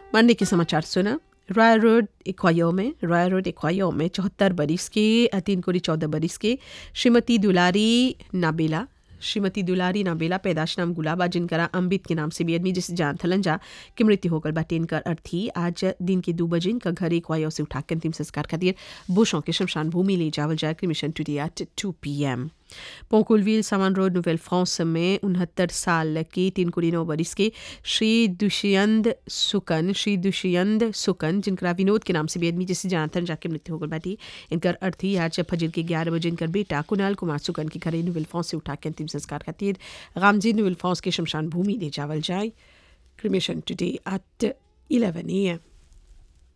मरने के समाचार सुना रॉय रोड इक्वायो में रॉय रोड इक्वायो में चौहत्तर बरिस के तीन कोरी चौदह बरिस के श्रीमती दुलारी नाबेला श्रीमती दुलारी नाबेला पैदाश नाम गुलाबा जिनकरा अम्बित के नाम से भी आदमी जिसे जान थलन जा की मृत्यु होकर बाटे इनकर अर्थी आज दिन के दो बजे इनका घर एक वायो से उठा के अंतिम संस्कार खातिर बुशों के शमशान भूमि ले जावल जाए cremation today at two P M पोकुलविल सामान रोड नोवेल फ्रांस में उनहत्तर साल की तीन कुड़ी नौ बरिस के श्री दुष्यंत सुकन श्री दुष्यंत सुकन जिनका विनोद के नाम से भी आदमी जिसे जानथन जाके मृत्यु होकर बाटी इनकर अर्थी आज फजर के ग्यारह बजे इनकर बेटा कुणाल कुमार सुकन के घरे नोवेल फ्रांस से उठा के अंतिम संस्कार खातिर गामजी नोवेल फ्रांस के शमशान भूमि ले जावल जाए cremation today at eleven A M